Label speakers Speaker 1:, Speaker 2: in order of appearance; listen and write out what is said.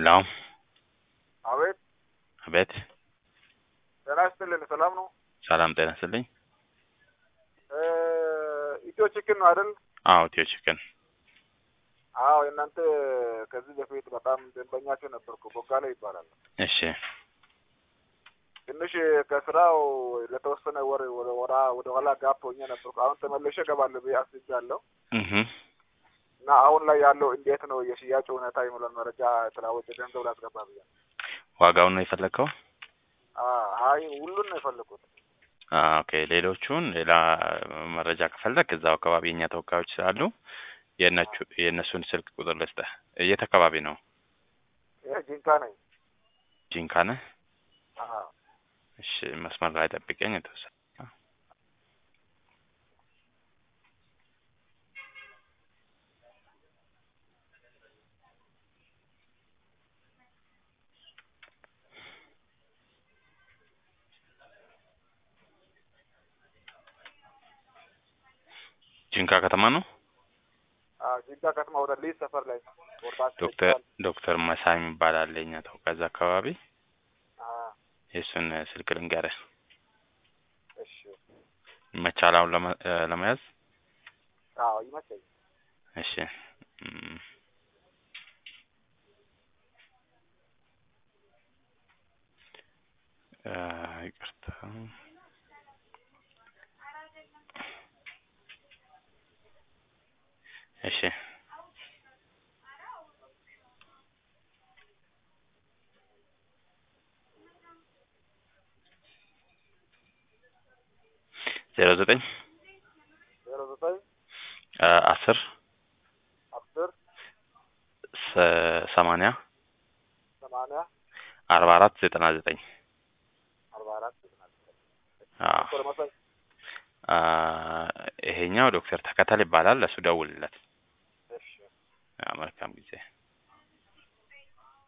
Speaker 1: ሄሎ
Speaker 2: አቤት
Speaker 1: አቤት
Speaker 2: ጤና ይስጥልን። ሰላም ነው?
Speaker 1: ሰላም ጤና ይስጥልኝ።
Speaker 2: እ ኢትዮ ቺክን ነው አይደል?
Speaker 1: አዎ ኢትዮ ቺክን
Speaker 2: አዎ የእናንተ ከዚህ በፊት በጣም ደንበኛቸው ነበርኩ። ቦጋለ ይባላል።
Speaker 1: እሺ
Speaker 2: ትንሽ ከስራው ለተወሰነ ወር ወደ ወራ ወደ ኋላ ጋፕ ሆኜ ነበርኩ። አሁን ተመልሼ እገባለሁ ብዬ አስቤያለሁ
Speaker 1: እህ
Speaker 2: እና አሁን ላይ ያለው እንዴት ነው የሽያጭ ሁኔታ የሚለውን መረጃ የተለዋወጠ ገንዘብ ላስገባ ብያ
Speaker 1: ዋጋውን ነው የፈለግከው?
Speaker 2: አይ ሁሉን ነው የፈለኩት።
Speaker 1: አ ኦኬ ሌሎቹን ሌላ መረጃ ከፈለግ እዛው አካባቢ የኛ ተወካዮች ስላሉ የእነቹ የእነሱን ስልክ ቁጥር ልስጥህ። የት አካባቢ ነው?
Speaker 2: ይሄ ጂንካ ነኝ።
Speaker 1: ጂንካ ነህ?
Speaker 2: አዎ
Speaker 1: እሺ መስመር ላይ ጠብቀኝ የተወሰነ ጂንካ ከተማ ነው።
Speaker 2: አዎ ጂንካ ከተማ ወደ ሊዝ ሰፈር ላይ ቦርዳቸው
Speaker 1: ዶክተር ዶክተር መሳይ የሚባል አለ የኛ ተወካይ እዛ አካባቢ
Speaker 2: አዎ
Speaker 1: የእሱን ስልክ ልንገርህ።
Speaker 2: እሺ
Speaker 1: ይመቻል አሁን ለመ- እ ለመያዝ?
Speaker 2: አዎ ይመቸኝ።
Speaker 1: እሺ እም፣ እ ይቅርታ እሺ ዜሮ ዘጠኝ
Speaker 2: ዜሮ ዘጠኝ
Speaker 1: እ አስር
Speaker 2: አስር
Speaker 1: ሰ- ሰማንያ
Speaker 2: ሰማንያ
Speaker 1: አርባ አራት ዘጠና ዘጠኝ
Speaker 2: አርባ አራት ዘጠና ዘጠኝ
Speaker 1: አዎ
Speaker 2: ዶክተር መሳይ
Speaker 1: አ ይሄኛው ዶክተር ተከተል ይባላል። ለሱ ደውልለት።
Speaker 2: እሺ
Speaker 1: አዎ መልካም ጊዜ